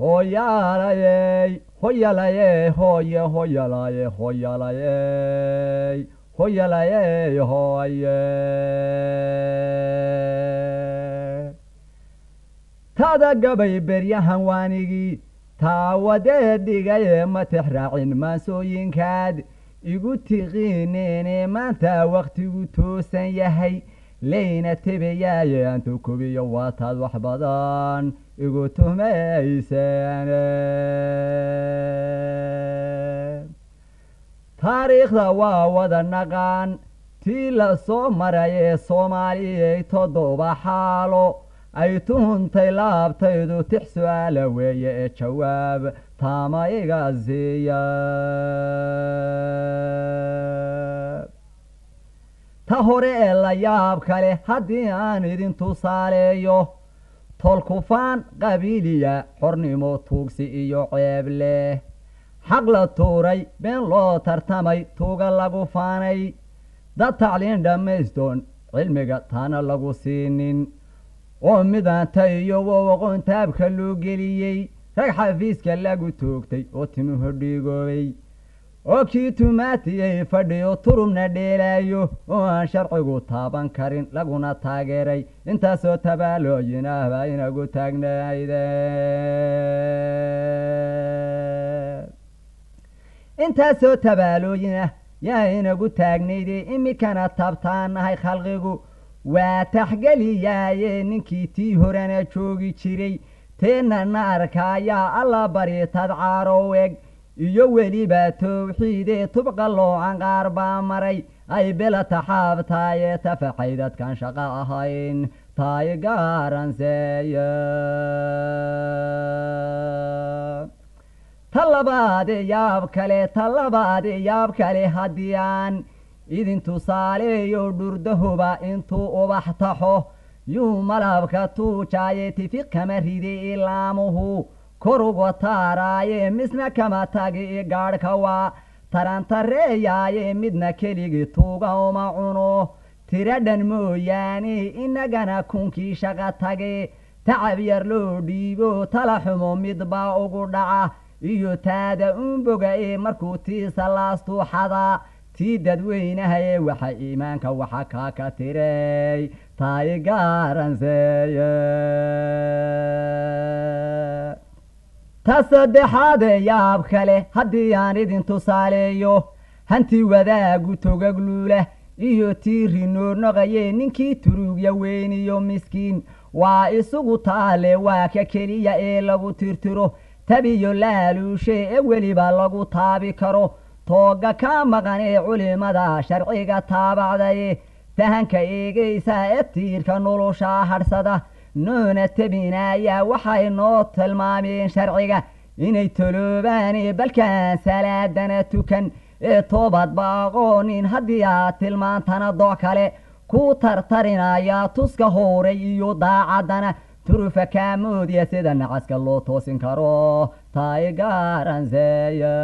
hoyalayey hoyalayey hoye hoyalaye hoyalayey hoyalayey hoye tada gabay beryahan waanigii taawadee dhigaye ma tix raacin maansooyinkaad igu tiqiineene maanta wakhtigu toosan yahay leyna tebayaaye antu kubiyo waataad wax badan igu tuhmayseen taariikhda waa wada naqaan tii la soo marayee soomaaliyay toddoba xaalo ay tuhuntay laabtaydu tix su-aala weeye ee jawaab taama iga siiya ta hore ee la yaab kale haddii aan idin tusaaleeyo tolkufaan qabiiliya xornimo tuugsi iyo ceeb leh xaq la tuuray been loo tartamay tuuga lagu faanay dad tacliin dhammaystoon cilmiga taana lagu siinin oo midaanta iyo wowaqoon taabka loo geliyey rag xafiiska lagu toogtay oo timuhu dhiigoobay oo kii tumaatiyey fadhiyo turubna dheelaayo oo aan sharcigu taaban karin laguna taageeray intaasoo tabaalooyin ah baa inagu taagnayde intaasoo tabaalooyin ah yaa inagu taagnayde iminkana tabtaanahay khalqigu waa taxgeliyaaye ninkii tii horena joogi jiray teennana arkaayaa alla bari tadcaarow eg iyo weliba towxiidee tubqa loocan qaar baa maray ay bela taxaabtaaye tafaxay dadkan shaqo ahayn taay gaaranseeye ta labaade yaab kale ta labaade yaab kale haddii aan idin tusaaleeyo dhurdahuba intuu ubax taxo yuu malabka tuujaaye tifiq kama ride ilaamuhu koruga taaraaye misna kama tagi gaadhka waa tarantareeyaaye midna keligii tuuga uma cuno tira dhan mooyaane inagana kunkii shaqa tage tacab yar loo dhiibo tala xumo midbaa ugu dhaca iyo taada unboga ee markuu tiisa laastuuxada tii dadweynahaye waxa iimaanka waxa kaa ka tiray taay gaaranseeye ta saddexaade yaab kale haddii aan idin tusaaleeyo hanti wadaagu togagluula iyo tii rinoornoqaye ninkii turugya weyniyo miskiin waa isugu taale waa ka keliya ee lagu tirtiro tabiyo laaluushe ee weliba lagu taabi karo tooga ka maqan ee culimada sharciga taabacdaye fahanka eegaysa ee tiirka nolosha hadhsada noona tabinaya waxay noo tilmaameen sharciga inay toloobaan balkaan salaadana tukan ee toobadba aqoonin haddii aad tilmaantana dooc kale ku tartarinaya tuska hooray iyo daacaddana turufa kaamoodiya sida nacaska loo toosin karo taay gaaranseeye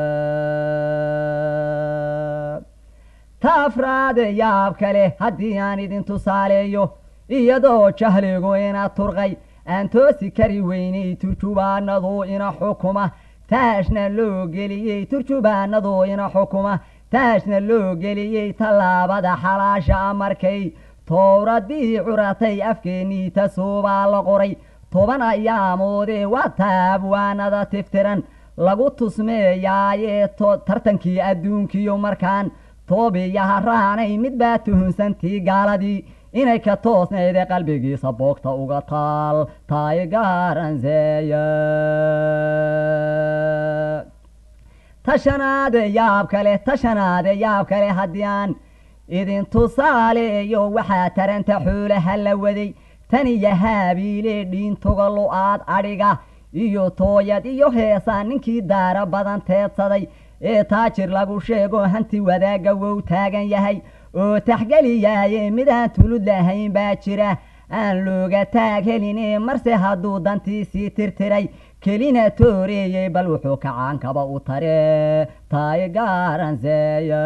ta afraade yaab kale haddii aan idin tusaaleeyo iyadoo jahligu ina turqay aan toosi kari weynay turjubaanadu ina xukuma taashna loo geliyey turjubaanadu ina xukuma taashna loo geliyey tallaabada xalaasha markay towradii curatay afkeennii tasuubaa la qoray toban ayaamoodee waa taabwaanada tiftiran lagu tusmeeyaaye tartankii adduunkiyo markaan toobiyaha raanay mid baa tuhunsantii gaaladii inay ka toosnayde qalbigiisa boogta uga taal taay gaaranseeye tashanaade yaab kale tashanaade yaab kale haddii aan idin tusaaleeyo waxaa taranta xoolaha la waday tan iyo haabiile dhiintoga lo-aad adhiga iyo tooyad iyo heesa ninkii daara badan teedsaday ee taajir lagu sheego hanti wadaaga wow taagan yahay oo taxgeliyaaye midaan tulud lahayn baa jira aan looga taag heline marse hadduu dantiisii tirtiray kelina tooreeyey bal wuxuu kacaankaba u tare taay gaaranseeye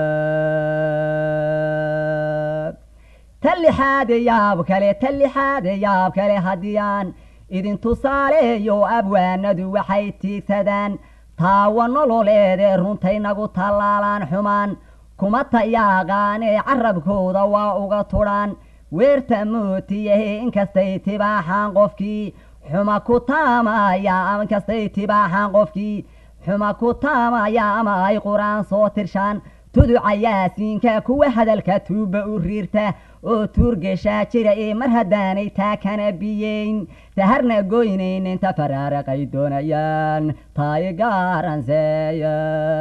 ta lixaade yaab kale ta lixaade yaab kale haddii aan idin tusaaleeyo abwaanadu waxay tiigsadaan taawa nololeedee runtaynagu tallaalaan xumaan kuma tayaaqaanee carabkooda waa uga tudhaan weerta mootiyahe inkastay tibaaxaan qofkii xuma ku taamaya inkastay tibaaxaan qofkii xuma ku taamaya ama ay qur-aan soo tirshaan tuduca yaasiinka kuwa hadalka tuuba u riirta oo tuurgeshaa jira ee mar haddaanay taa kana biyeyn taharna goynayn inta faraaraqay doonayaan taay gaaranseeya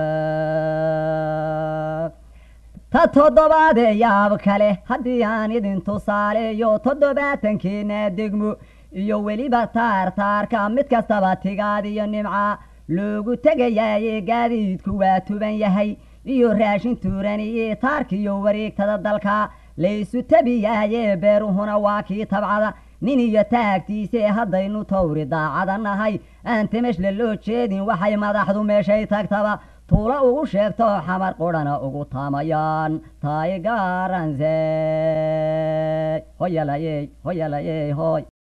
ta toddobaadee yaab kale haddii aan idin tusaaleeyo toddobaatankeena degmo iyo weliba taartaarka mid kastaba tigaad iyo nimca loogu tegayaaye gaadiidku waa tuban yahay iyo raashin tuuran iyo taarkiyo wareegtada dalka laysu tabiyaaye beeruhuna waa kii tabcada nin iyo taagtiise haddaynu tawri daacada nahay aan timeshle loo jeedin waxay madaxdu meeshay tagtaba tuulo ugu sheegto xamar qurhana ugu taamayaan taay gaaranse hoyalayey hoyalayey hoy